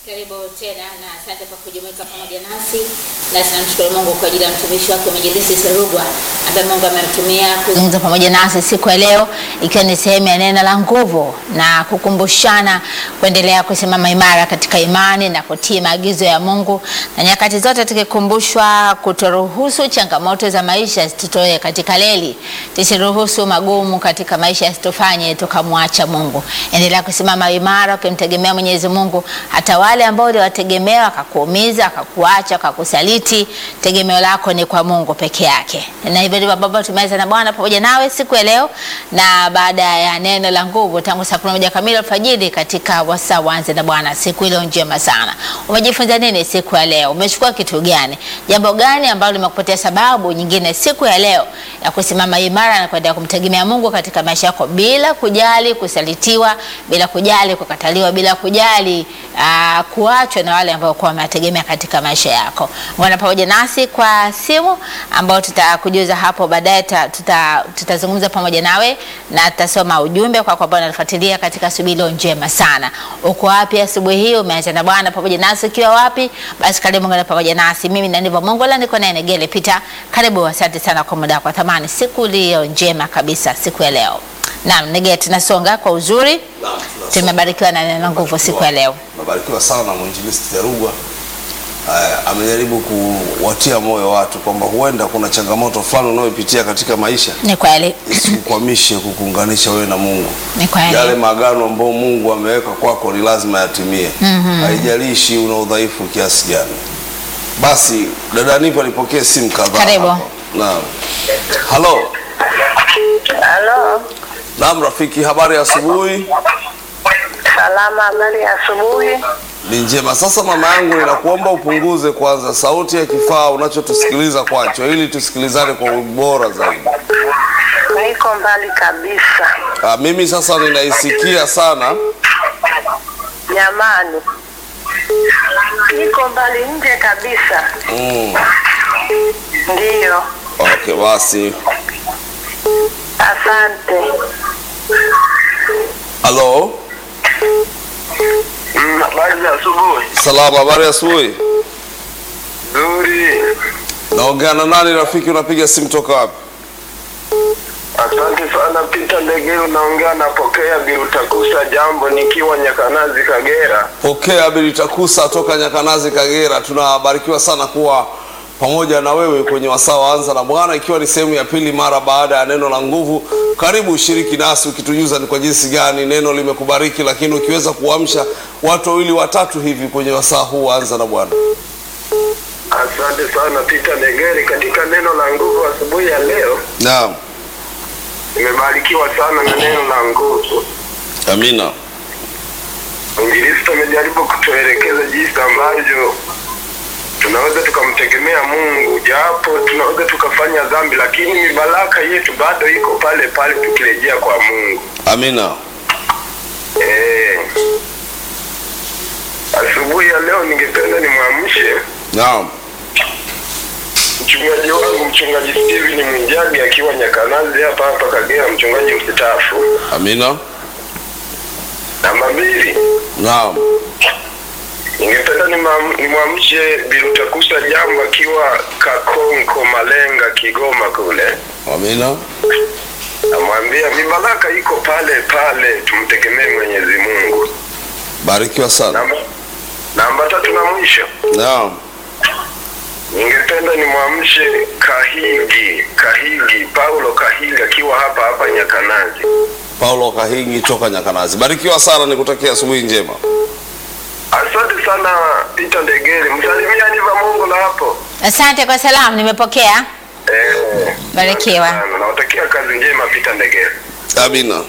Karibu tena na asante kwa kujumuika pamoja nasi, na tunamshukuru Mungu kwa ajili ya mtumishi wake Mwinjilisti Serugwa ambaye Mungu amemtumia kuzungumza pamoja nasi siku ya leo, ikiwa ni sehemu ya neno la nguvu na kukumbushana kuendelea kusimama imara katika imani na kutii maagizo ya Mungu, na nyakati zote tukikumbushwa kutoruhusu changamoto za maisha zitutoe katika leli, tusiruhusu magumu katika maisha yasitufanye tukamwacha Mungu. Endelea kusimama imara ukimtegemea Mwenyezi Mungu hata wale ambao uliwategemea wakakuumiza, wakakuacha, wakakusaliti, tegemeo lako ni kwa Mungu peke yake. Na hivyo ndivyo ambavyo tumeweza na Bwana pamoja nawe siku ya leo, na baada ya neno la nguvu tangu saa kumi na moja kamili alfajiri katika wasaa wanze na Bwana. Siku ile njema sana. Umejifunza nini siku ya leo? Umechukua kitu gani? Jambo gani ambalo limekupatia sababu nyingine siku ya leo ya kusimama imara na kuendelea kumtegemea Mungu katika maisha yako bila kujali kusalitiwa, bila kujali kukataliwa, bila kujali uh, kuachwa na wale ambao kwa wametegemea katika maisha yako. Ungana pamoja nasi kwa simu ambao tutakujuza hapo baadaye, tuta, tutazungumza pamoja nawe na tutasoma ujumbe kwa kwa ambao unatufuatilia katika subilo njema sana. Uko wapi asubuhi hii? Umeanza na Bwana pamoja nasi ukiwa wapi? Basi karibu ungana pamoja nasi. Mimi na ndivyo Mungu la niko naye Negele Peter. Karibu, asante sana kwa muda kwa thamani. Siku iliyo njema kabisa siku ya leo. Naam, Negele tunasonga kwa uzuri. Tumebarikiwa na neno nguvu siku ya leo. Nabarikiwa sana na mwinjilisti Terugwa. Uh, amejaribu kuwatia moyo watu kwamba huenda kuna changamoto fulani unayopitia katika maisha Ni kweli. isikukwamishe kukuunganisha wewe na Mungu. Ni kweli. Yale maagano ambayo Mungu ameweka kwako ni lazima yatimie. Haijalishi una udhaifu kiasi gani. Basi dada Nipa nipokee simu kadhaa. Karibu. hapa. Naam. Halo. Halo, Naam rafiki, habari ya asubuhi? salama. Habari ya asubuhi. Ni njema. Sasa mama yangu, ninakuomba upunguze kwanza sauti ya kifaa unachotusikiliza kwacho, ili tusikilizane kwa ubora zaidi. Niko mbali kabisa Ah, mimi sasa ninaisikia sana. jamani, niko mbali nje kabisa. Mm. Ndiyo, Okay, basi. asante. Halo, Habari za asubuhi. salama, habari ya asubuhi. Nzuri. Naongea na nani rafiki? Unapiga simu toka wapi? Asante sana Peter Ndege, unaongea napokea Birutakusa jambo nikiwa Nyakanazi Kagera. Pokea Bilitakusa toka Nyakanazi, Kagera. Tunabarikiwa sana kuwa pamoja na wewe kwenye wasaa wa Anza na Bwana, ikiwa ni sehemu ya pili mara baada ya neno la nguvu. Karibu ushiriki nasi ukitujuza ni kwa jinsi gani neno limekubariki, lakini ukiweza kuamsha watu wawili watatu hivi kwenye wasaa huu wa Anza na Bwana. Asante sana Peter Ndegere, katika neno la nguvu asubuhi ya leo Naam, nimebarikiwa sana na neno la nguvu. amina. Mwinjilisti amejaribu kutuelekeza jinsi ambavyo tunaweza tukamtegemea Mungu, japo tunaweza tukafanya dhambi, lakini mibaraka yetu bado iko pale pale tukirejea kwa Mungu. Amina. Eh, asubuhi ya leo ningependa nimwamshe Naam, mchungaji wangu mchungaji Steven Mwijage akiwa Nyakanazi hapa hapa Kagera, mchungaji mstaafu. amina. Namba mbili, Naam, ningependa nimam- nimwamshe Birutakusa Jambo akiwa Kakonko Malenga, Kigoma kule, amina. namwambia mibaraka iko pale pale, tumtegemee Mwenyezi Mungu. Barikiwa sana. Namba, namba tatu na mwisho Naam, Ningependa nimwamshe Kahigi, Kahigi, Paulo Kahigi akiwa hapa hapa Nyakanazi. Paulo Kahingi toka Nyakanazi. Barikiwa sana, nikutakia asubuhi njema. Asante sana Peter Ndegere, msalimia Niva Mungu na hapo. Asante kwa salamu, nimepokea. Eh, Barikiwa. asante sana. Nawatakia kazi njema Peter Ndegere. Amina.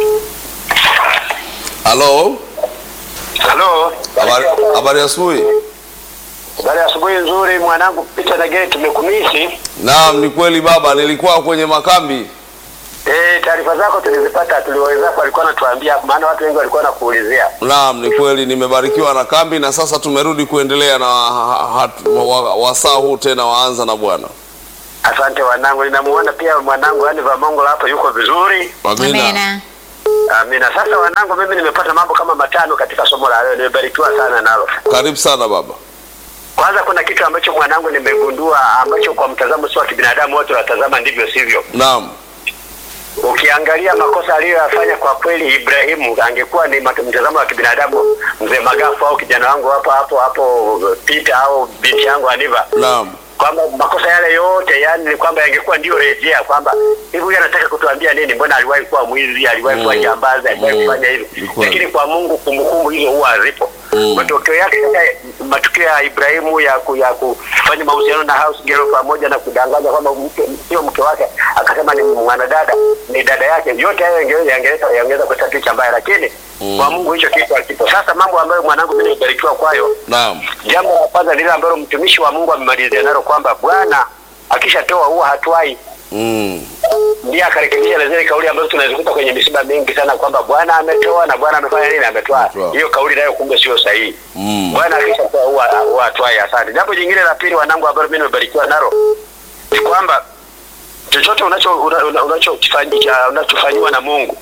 Halo, Halo, habari habari ya asubuhi. habari ya asubuhi nzuri mwanangu Peter Nagere, tumekumisi. Naam, ni kweli baba, nilikuwa kwenye makambi. Eh, taarifa zako tulizipata, tuliwezako walikuwa natuambia, maana watu wengi walikuwa nakuulizia. Naam, ni kweli nimebarikiwa na kambi na sasa tumerudi kuendelea na ha- ha- wa- wasaa huu tena waanza na Bwana. Asante wanangu, ninamuona pia mwanangu yani Vamongola hapo yuko vizuri. Amina. Amina. Amina. Sasa wanangu, mimi nimepata mambo kama matano katika somo la leo, nimebarikiwa sana nalo. Karibu sana baba. Kwanza kuna kitu ambacho mwanangu nimegundua ambacho kwa mtazamo sio wa kibinadamu, wote wanatazama ndivyo sivyo. Naam. Ukiangalia makosa aliyoyafanya kwa kweli, Ibrahimu angekuwa ni mat- mtazamo wa kibinadamu, mzee Magafu au kijana wangu hapo hapo hapo Peter au binti yangu Aniva, Naam. kwamba makosa yale yote yani ni kwamba yangekuwa ndio rejea, kwamba hivi huyu anataka kutuambia nini? Mbona aliwahi kuwa mwizi, aliwahi kuwa Mm. jambazi, aliwahi Mm. kufanya Ni hivi, kweli. lakini kwa Mungu kumbukumbu hizo huwa hazipo. Mm. Matokeo yake sasa, matukio ya Ibrahimu ya ku, ya kufanya mahusiano na house girl pamoja na kudanganya kwamba mke sio mke wake, akasema ni mwanadada, ni dada yake, yote hayo yange- yangeleta yangeweza kuleta picha mbaya, lakini Mm. kwa Mungu hicho kitu hakipo. Sasa mambo ambayo mwanangu mimi nimebarikiwa kwayo Naam. Jambo la kwanza lile ambalo mtumishi wa Mungu amemalizia nalo kwamba Bwana akishatoa huwa hatwai. Mm. Ndiye akarekebisha na zile kauli ambazo tunazikuta kwenye misiba mingi sana kwamba Bwana ametoa na Bwana amefanya nini, ametoa. Ametoa. Hiyo kauli nayo kumbe sio sahihi. Mm. Bwana akishatoa huwa huwa hatwai. Asante. Jambo jingine la pili, wanangu, ambalo mimi nimebarikiwa nalo ni kwamba chochote unacho una- una- unachokifanyia unachofanyiwa na Mungu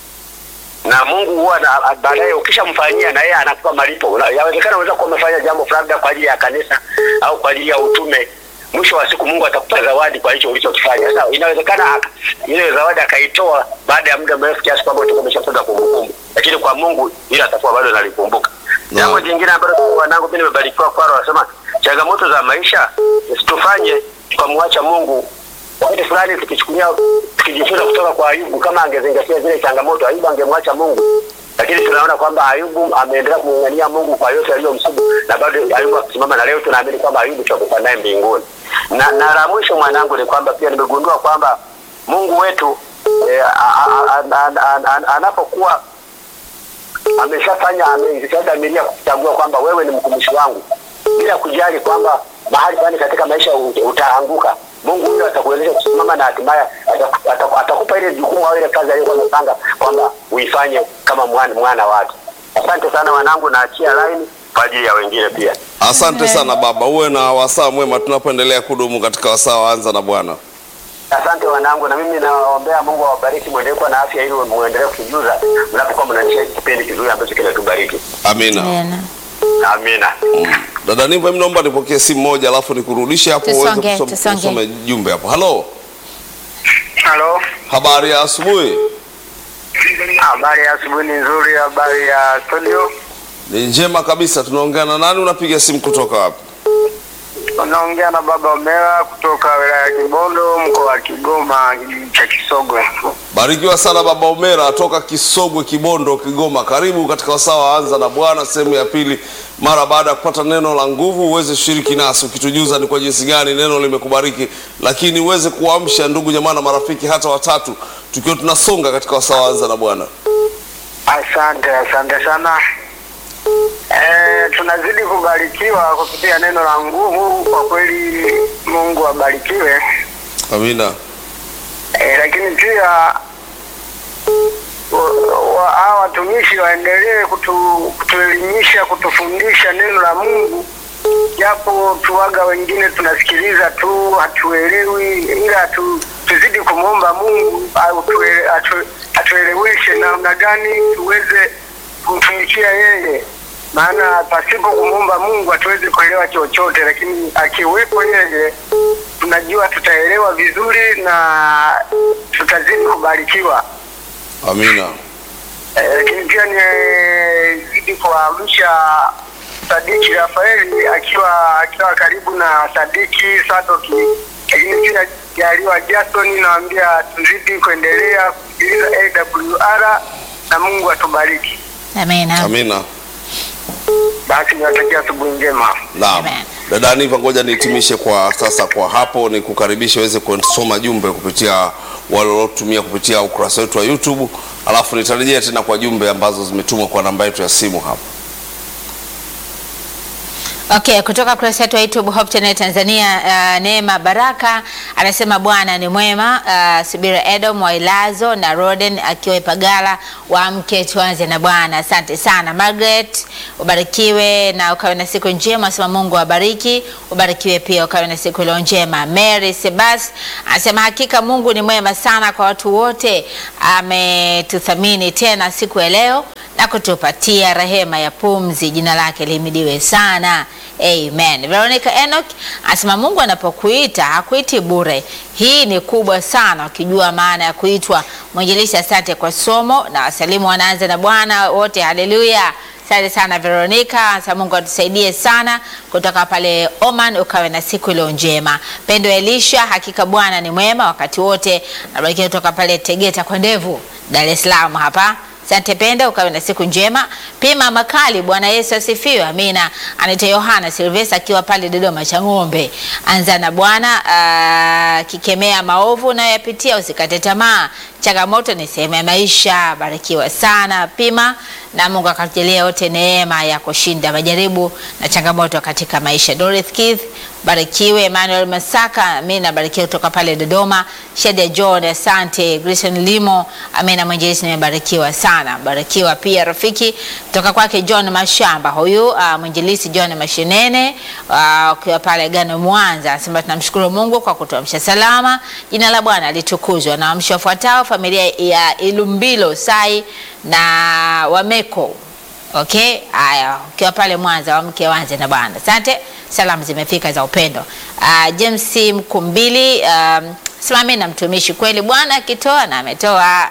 na Mungu huwa na- baadaye ukishamfanyia na yeye anakupa malipo. Una- Yawezekana unaweza kuwa umefanya jambo fulani labda kwa ajili ya kanisa au kwa ajili ya utume. Mwisho wa siku Mungu atakupa zawadi kwa hicho ulichokifanya. Sasa inawezekana aka- ile zawadi akaitoa baada ya muda mrefu kiasi kwamba utakuwa umeshapata kumbukumbu, lakini kwa Mungu ile atakuwa bado analikumbuka. Naam. Jambo jingine ambalo wanangu mimi nimebarikiwa kwalo, wanasema changamoto za maisha situfanye tukamwacha Mungu wakati fulani tukichukulia tukijifunza kutoka kwa Ayubu, kama angezingatia zile changamoto, Ayubu angemwacha Mungu, lakini tunaona kwamba Ayubu ameendelea kumng'ang'ania Mungu kwa yote aliyomsibu, na bado Ayubu akisimama, na leo tunaamini kwamba Ayubu tutakufa naye mbinguni. Na, na la mwisho mwanangu ni kwamba pia nimegundua kwamba Mungu wetu eh, a- a- a- a- a- a- anapokuwa ameshafanya ameshadhamiria kutambua kwamba wewe ni mtumishi wangu, bila kujali kwamba mahali fulani katika maisha ut- utaanguka. Mungu huyo atakuwezesha kusimama na hatimaye ataku- ataku- atakupa ile jukumu au ile kazi aliyokuwa amepanga kwamba uifanye kama mwana, mwana wake. Asante sana wanangu, naachia line kwa ajili ya wengine pia. Asante sana baba, uwe na wasaa mwema tunapoendelea kudumu katika wasaa wa Anza na Bwana. Asante wanangu, na mimi nawaombea Mungu awabariki, muendelee kuwa na afya ili muendelee kutujuza mnapokuwa mnanisha kipindi kizuri ambacho kinatubariki. Amina. Tena. Amina. Dada Niva, mimi naomba nipokee simu moja alafu nikurudishe hapo uweze Tusonge, kusoma- tusonge. kusome jumbe hapo. Halo, Halo, habari ya asubuhi? habari ya asubuhi ni nzuri. Habari ya studio, Ni njema kabisa. Tunaongea na nani? Unapiga simu kutoka wapi? unaongea na baba Omera kutoka wilaya ya Kibondo, mkoa wa Kigoma, kijiji cha Kisogwe. Barikiwa sana baba Omera toka Kisogwe, Kibondo, Kigoma. Karibu katika wasaa wa Anza na Bwana sehemu ya pili. Mara baada ya kupata neno la nguvu, uweze kushiriki nasi ukitujuza ni kwa jinsi gani neno limekubariki, lakini uweze kuamsha ndugu jamaa na marafiki hata watatu, tukiwa tunasonga katika wasaa wa Anza na Bwana. Asante, asante sana. E, tunazidi kubarikiwa kupitia neno la nguvu. Kwa kweli Mungu abarikiwe. Amina. E, lakini pia wa- wa- hawa watumishi waendelee kutu, kutuelimisha kutufundisha neno la Mungu, japo tuwaga wengine tunasikiliza tu hatuelewi, ila tu, tuzidi kumwomba Mungu au tuele- atu- atueleweshe namna gani tuweze kumtumikia yeye, maana pasipo kumwomba Mungu hatuwezi kuelewa chochote, lakini akiwepo yeye tunajua tutaelewa vizuri na tutazidi kubarikiwa. Amina. Eh, lakini pia nizidi kuamsha Sadiki Rafaeli akiwa akiwa karibu na Sadiki Sadoki, lakini pia Jaliwa Jason, naambia tuzidi kuendelea kusikiliza AWR na Mungu atubariki. Amina. Amina. Basi niwatakia asubuhi njema. Naam. Amen. Dada Aniva, ngoja nihitimishe kwa sasa kwa hapo, ni kukaribisha uweze kusoma jumbe kupitia wale waliotumia kupitia ukurasa wetu wa YouTube, alafu nitarejea tena kwa jumbe ambazo zimetumwa kwa namba yetu ya simu hapo. Okay, kutoka kurasa yetu ya YouTube Hope Channel Tanzania, uh, Neema Baraka anasema Bwana ni mwema. Uh, Subira Edom Wailazo na Roden akiwa Ipagala, waamke tuanze na Bwana. Asante sana Margaret, ubarikiwe na ukawe na siku njema. Asema Mungu awabariki, ubarikiwe pia ukawe na siku iliyo njema. Mary Sebas anasema hakika Mungu ni mwema sana kwa watu wote, ametuthamini tena siku ya leo na kutupatia rehema ya pumzi. Jina lake lihimidiwe sana. Amen. Veronica Enoch anasema Mungu anapokuita hakuiti bure. Hii ni kubwa sana, ukijua maana ya kuitwa. Mwinjilishi, asante kwa somo na wasalimu wanaanza na Bwana wote, haleluya. Asante sana Veronica, sasa Mungu atusaidie sana kutoka pale Oman, ukawe na siku iliyo njema. Pendo Elisha, hakika Bwana ni mwema wakati wote. Nabarikiwa kutoka pale Tegeta kwa ndevu, Dar es Salaam hapa. Asante Penda, ukawe na siku njema. Pima Makali, Bwana Yesu asifiwe. Amina. Anaitwa Yohana Silvesta akiwa pale Dodoma cha ng'ombe. Anza na Bwana uh, kikemea maovu unayoyapitia, usikate tamaa. Changamoto ni sehemu ya maisha. Barikiwa sana Pima, na Mungu akatujalia wote neema ya kushinda majaribu na changamoto katika maisha. Dorothy Keith, barikiwe. Emmanuel Masaka, amina. Barikiwa kutoka pale Dodoma. Shedia John, asante. Grayson Limo, amina. Mwinjilisti, nimebarikiwa sana. Barikiwa pia rafiki kutoka kwake John Mashamba, huyu uh, mwinjilisti John Mashinene uh, ukiwa pale Gano Mwanza, anasema tunamshukuru Mungu kwa kutuamsha salama. Jina la Bwana litukuzwe. Na wamshi wafuatao familia ya Ilumbilo Sai na Wameko Okay, haya, ukiwa pale Mwanza wamke wanze na Bwana. Asante, salamu zimefika za upendo. Uh, James Mkumbili um, simami na mtumishi kweli, Bwana akitoa na ametoa.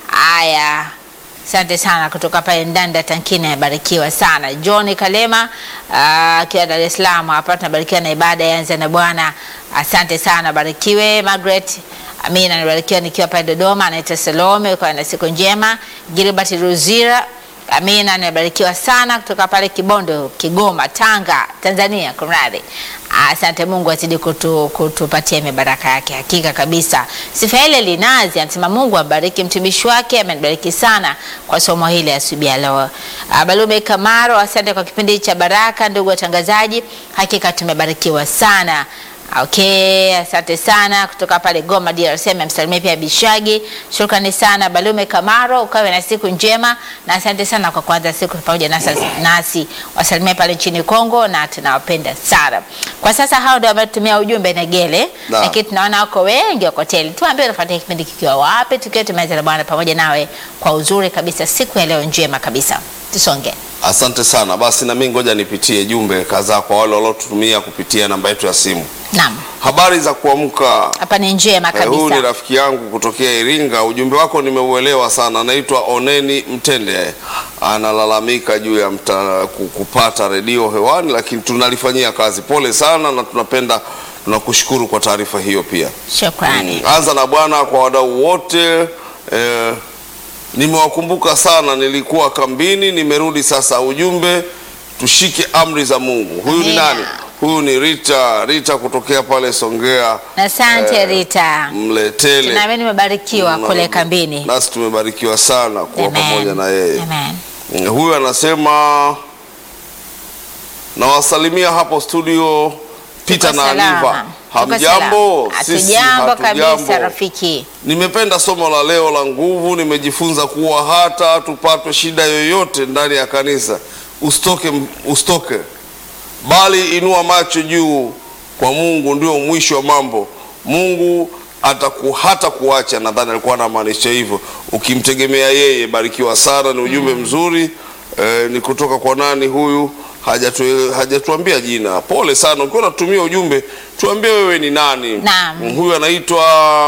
Haya, asante sana kutoka pale Ndanda Tankini, amebarikiwa sana. John Kalema akiwa uh, Dar es Salaam hapa, tunabarikiwa na ibada yanze na Bwana. Asante sana, barikiwe. Margaret Amina, nibarikiwa nikiwa pale Dodoma. Anaitwa Salome, ukawa na siku njema. Gilbert Ruzira Amina, nimebarikiwa sana kutoka pale Kibondo, Kigoma, Tanga, Tanzania. Kumradhi. Asante Mungu azidi kutu, kutupatia mibaraka yake hakika kabisa. Sifaele Linazi anasema Mungu abariki mtumishi wake, amenibariki sana kwa somo hili asubuhi ya leo. Balume Kamaro, asante kwa kipindi cha baraka. Ndugu watangazaji, hakika tumebarikiwa sana. Okay, asante sana kutoka pale Goma DRC, amemsalimia pia Bishagi. Shukrani sana Balume Kamaro, ukawe na siku njema na asante sana kwa kuanza siku pamoja nasi, nasi. Wasalimia pale nchini Kongo na tunawapenda sana. Kwa sasa hao ndio wametumia ujumbe Negele, lakini tunaona wako wengi wako tele. Tuambie unafuatia kipindi kikiwa wapi, tukiwa tumeweza na Bwana pamoja nawe kwa uzuri kabisa, siku ya leo njema kabisa. Tusonge. Asante sana. Basi na mimi ngoja nipitie jumbe kadhaa kwa wale waliotutumia kupitia namba yetu ya simu. Naam. Habari za kuamka. Hapa ni njema Eh, Huyu ni kabisa. rafiki yangu kutokea Iringa. Ujumbe wako nimeuelewa sana. Anaitwa Oneni Mtende, analalamika juu ya mta, ku- kupata redio hewani, lakini tunalifanyia kazi. Pole sana na tunapenda tunakushukuru kwa taarifa hiyo pia. Shukrani. Mm, Anza na Bwana kwa wadau wote eh, nimewakumbuka sana, nilikuwa kambini, nimerudi sasa. Ujumbe tushike amri za Mungu. Huyu ni Amina. nani? Huyu ni Rita, Rita kutokea pale Songea Asante eh, Rita. Mletele. Na mimi nimebarikiwa Na- kule kambini. Nasi tumebarikiwa sana kuwa Amen. pamoja na yeye. Amen. Mm, Huyu anasema nawasalimia hapo studio Peter Tuko na salama. Aliva. Tuko Hamjambo? salama. Sisi Hatujambo kabisa hatujambo. rafiki. Nimependa somo la leo la nguvu. Nimejifunza kuwa hata tupatwe shida yoyote ndani ya kanisa, usitoke, usitoke, bali inua macho juu kwa Mungu, ndio mwisho wa mambo. Mungu ataku, hata kuacha. Nadhani alikuwa anamaanisha hivyo, ukimtegemea yeye. Barikiwa sana, ni ujumbe mzuri. Eh, ni kutoka kwa nani huyu? Hajatu, hajatuambia jina. Pole sana, ukiwa unatumia ujumbe tuambie wewe ni nani. Naam. Huyu anaitwa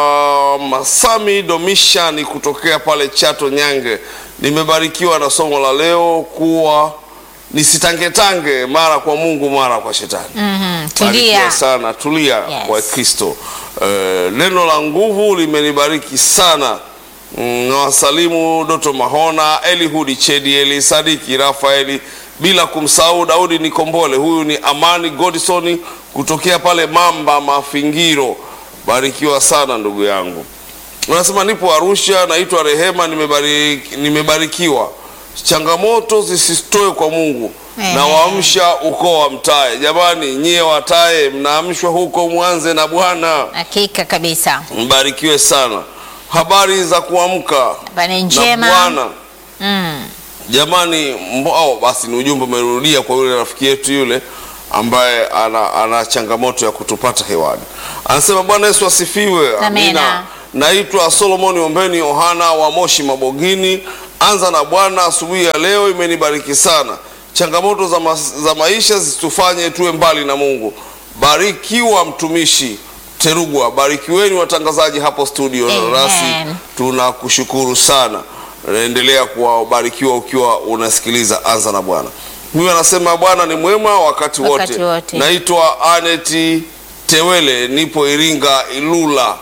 Masami Domishani kutokea pale Chato Nyange. Nimebarikiwa na somo la leo kuwa nisitangetange mara kwa Mungu mara kwa shetani. Mhm. Barikiwa Tulia. sana, tulia Yes. kwa Kristo. Eh, neno la nguvu limenibariki sana. Mm, Nawasalimu Doto Mahona, Elihudi Chedi, Eli Sadiki, Rafaeli, bila kumsahau Daudi Nikombole. Huyu ni Amani Godison kutokea pale Mamba Mafingiro. Barikiwa sana ndugu yangu. Unasema nipo Arusha, naitwa Rehema, nimebariki, nimebarikiwa changamoto zisitoe kwa Mungu Ehe. na waamsha ukoo wa Mtaye. Jamani, nyie Wataye mnaamshwa huko Mwanze na Bwana, Hakika kabisa. mbarikiwe sana. Habari za kuamka Habari na njema. Bwana. Mm. Jamani, mbo, au, basi ni ujumbe umerudia kwa yule rafiki yetu yule ambaye ana, ana changamoto ya kutupata hewani. Anasema Bwana Yesu asifiwe. Amina. Naitwa Solomon Ombeni Yohana wa Moshi Mabogini. Anza na Bwana asubuhi ya leo imenibariki sana. Changamoto za, ma, za maisha zitufanye tuwe mbali na Mungu. Barikiwa mtumishi Terugwa, barikiweni watangazaji hapo studio. Amen. Nasi tunakushukuru sana endelea kuwabarikiwa ukiwa unasikiliza anza na bwana huyu anasema bwana ni mwema wakati wote, Wakati wote. naitwa aneti tewele nipo iringa ilula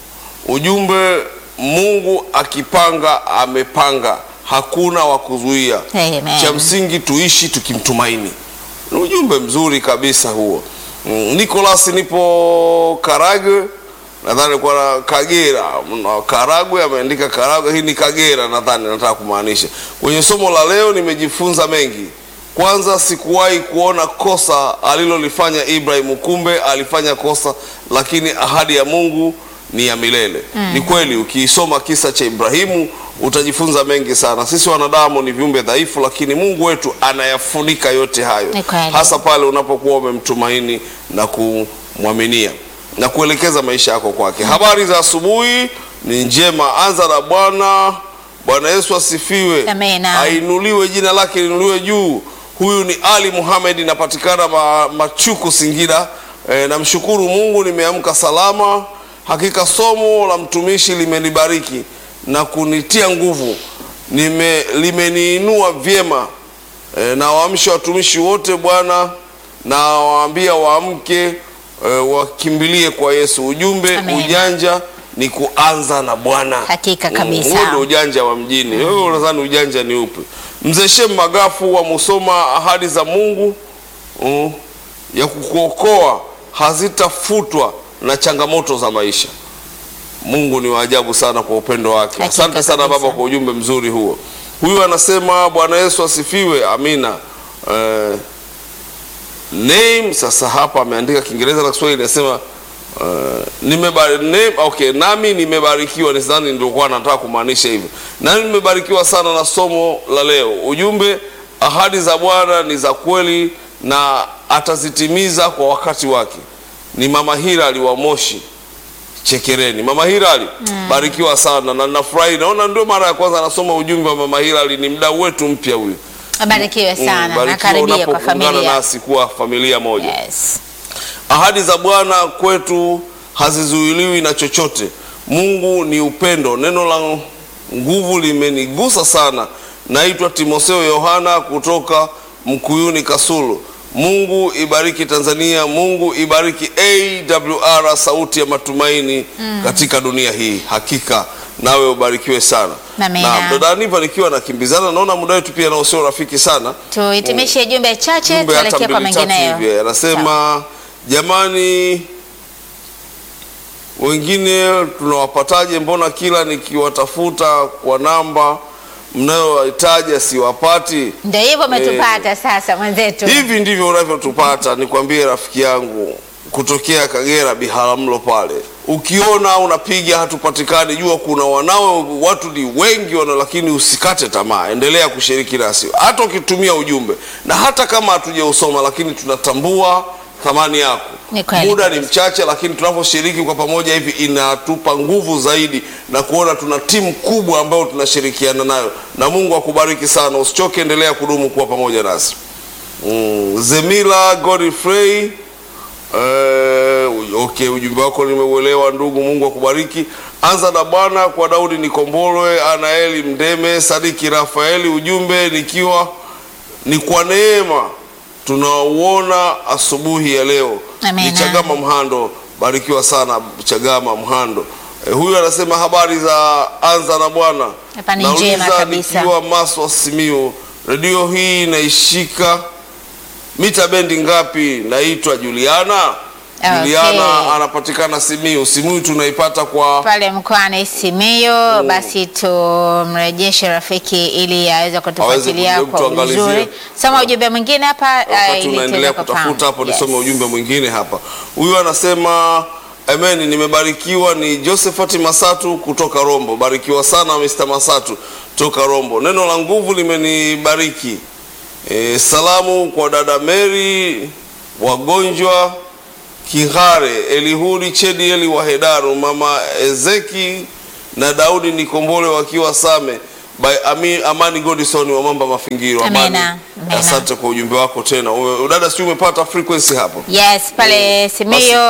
ujumbe mungu akipanga amepanga hakuna wa kuzuia Amen. cha msingi tuishi tukimtumaini ni ujumbe mzuri kabisa huo mm, nicolas nipo karagwe nadhani kwa na kagera Mna- karagwe ameandika karagwe hii ni kagera nadhani nataka kumaanisha kwenye somo la leo nimejifunza mengi kwanza sikuwahi kuona kosa alilolifanya ibrahimu kumbe alifanya kosa lakini ahadi ya mungu ni ya milele mm. ni kweli ukiisoma kisa cha ibrahimu utajifunza mengi sana sisi wanadamu ni viumbe dhaifu lakini mungu wetu anayafunika yote hayo Ni kweli. hasa pale unapokuwa umemtumaini na kumwaminia na kuelekeza maisha yako kwake habari za asubuhi ni njema anza na bwana bwana yesu asifiwe Amina. ainuliwe jina lake liinuliwe juu huyu ni ali muhamed inapatikana ma, machuku singida e, namshukuru mungu nimeamka salama hakika somo la mtumishi limenibariki na kunitia nguvu Nime, limeniinua vyema e, na waamsha watumishi wote bwana na waambia waamke e, wakimbilie kwa yesu ujumbe Amen. ujanja ni kuanza na bwana Hakika Mm, kabisa. huo ndio ujanja wa mjini wewe unadhani ujanja ni upi mzee shem magafu wa musoma ahadi za mungu mm, ya kukuokoa hazitafutwa na changamoto za maisha mungu ni waajabu sana kwa upendo wake Hakika asante sana kabisa. baba kwa ujumbe mzuri huo huyu anasema bwana yesu asifiwe amina eh, name sasa hapa ameandika kiingereza na kiswahili anasema uh, nimebari, name, okay, nami nimebarikiwa nisidhani ndiokuwa nataka kumaanisha hivyo nami nimebarikiwa sana na somo la leo ujumbe ahadi za bwana ni za kweli na atazitimiza kwa wakati wake ni mama hirali wa moshi chekereni mama hirali mm. barikiwa sana na nafurahi naona ndio mara ya kwanza anasoma ujumbe wa mama hirali ni mdau wetu mpya huyu Abarikiwe sana na barikiwa karibia kwa unapoungana familia. nasi kuwa familia moja Yes. ahadi za bwana kwetu hazizuiliwi na chochote mungu ni upendo neno la nguvu limenigusa sana naitwa timotheo yohana kutoka mkuyuni kasulu mungu ibariki tanzania mungu ibariki awr sauti ya matumaini mm. katika dunia hii hakika nawe ubarikiwe sana Amina. na dada Aniva nikiwa nakimbizana naona muda wetu pia nao sio rafiki sana Tuhitimishe jumbe chache jumbe hata tuelekee kwa mbili tatu mengineyo. hivi anasema jamani wengine tunawapataje mbona kila nikiwatafuta kwa namba mnayohitaji siwapati Ndio hivyo umetupata sasa mwenzetu. hivi ndivyo unavyotupata nikwambie rafiki yangu kutokea kagera biharamulo pale ukiona unapiga hatupatikani jua kuna wanao watu ni wengi wana lakini usikate tamaa endelea kushiriki nasi hata ukitumia ujumbe na hata kama hatujausoma lakini tunatambua thamani yako Ni kweli muda ni kabisa. mchache lakini tunaposhiriki kwa pamoja hivi inatupa nguvu zaidi na kuona tuna timu kubwa ambayo tunashirikiana nayo na mungu akubariki sana usichoke endelea kudumu kuwa pamoja nasi mm, zemila godfrey Uh, okay ujumbe wako nimeuelewa ndugu mungu akubariki anza na bwana kwa daudi nikombolwe anaeli mdeme sadiki rafaeli ujumbe nikiwa ni kwa neema tunauona asubuhi ya leo Amina. ni chagama mhando barikiwa sana chagama mhando eh, huyu anasema habari za anza na bwana Hapa ni njema Nauliza kabisa. nikiwa maswa simiu redio hii inaishika mita bendi ngapi naitwa juliana Okay. Juliana anapatikana Simiyu. Simiyu tunaipata kwa pale mkoani Simiyu. Basi tumrejeshe rafiki ili aweze kutufuatilia kujaribu kwa kutuangalizia. uzuri. Soma ujumbe mwingine hapa eh, wakati ili unaendelea tuweze kufahamu. kutafuta hapo, nisome Yes. ujumbe mwingine hapa. Huyu anasema Amen, nimebarikiwa. Ni Josephat Masatu kutoka Rombo. Barikiwa sana Mr. Masatu toka Rombo. Neno la nguvu limenibariki. E, salamu kwa dada Mary, wagonjwa Kihare, Elihudi Chedieli wa Hedaru, mama Ezeki na Daudi Nikombole wakiwa Same by Ami, Amani Godison wa Mamba Mafingiro. Amina, Amani, amina. asante kwa ujumbe wako tena. Uwe- Dada, sijui umepata frequency hapo? Yes, pale Simiyu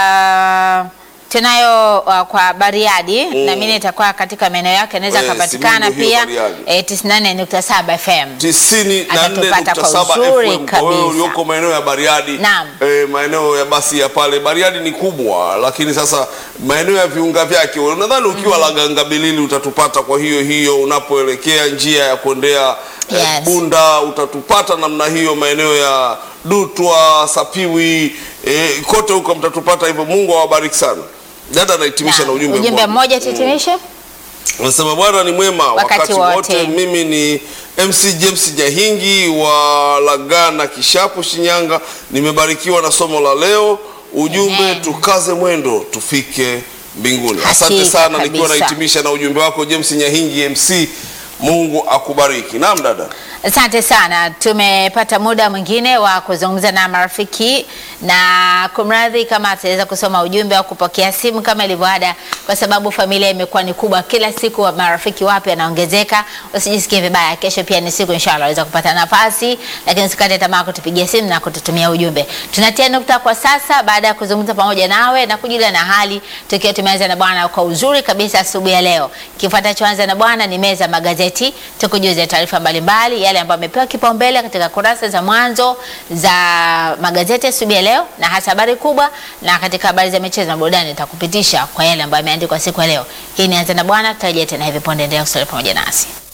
uh, tunayo uh, kwa Bariadi na mimi nitakuwa katika maeneo yake anaweza Eh, akapatikana Simiyu hiyo pia Bariadi. eh, 94.7 FM. tisini na nne Atatupata nukta kwa saba uzuri FM kwa wewe kabisa. ulioko maeneo ya Bariadi Naam. eh, maeneo ya basi ya pale Bariadi ni kubwa, lakini sasa maeneo ya viunga vyake nadhani ukiwa Lagangabilili utatupata. Kwa hiyo hiyo unapoelekea njia ya kuendea eh, Yes. Bunda utatupata namna hiyo, maeneo ya Dutwa, Sapiwi eh, kote huko mtatupata hivyo. Mungu awabariki sana. Dada anahitimisha na Naam. ujumbe ujumbe mmoja tutimishe. Anasema Bwana ni mwema Wakati wakati, wote. wote. Mimi ni MC James Nyahingi wa Lagana Kishapu, Shinyanga. Nimebarikiwa na somo la leo. Ujumbe Amen. tukaze mwendo tufike mbinguni. Asante Hakika sana, nikiwa kabisa. nahitimisha na ujumbe wako James Nyahingi MC. Mungu akubariki. Naam dada. Asante sana, tumepata muda mwingine wa kuzungumza na marafiki na kumradhi kama ataweza kusoma ujumbe au kupokea simu kama ilivyoada, kwa sababu familia imekuwa ni kubwa, kila siku wa marafiki wapya yanaongezeka. Usijisikie vibaya, kesho pia ni siku inshallah waweza kupata nafasi, lakini usikate tamaa kutupigia simu na kututumia ujumbe. Tunatia nukta kwa sasa, baada ya kuzungumza pamoja nawe na kujulia na hali, tukiwa tumeanza na Bwana kwa uzuri kabisa asubuhi ya leo. Kifuatacho anza na Bwana ni meza ya magazeti, tukujuze taarifa mbalimbali yale ambayo yamepewa kipaumbele katika kurasa za mwanzo za magazeti asubuhi ya leo, na hasa habari kubwa, na katika habari za michezo na burudani nitakupitisha kwa yale ambayo yameandikwa siku ya leo. Hii ni anza na Bwana, tutarejea tena hivi punde. Endelea kusalia pamoja nasi.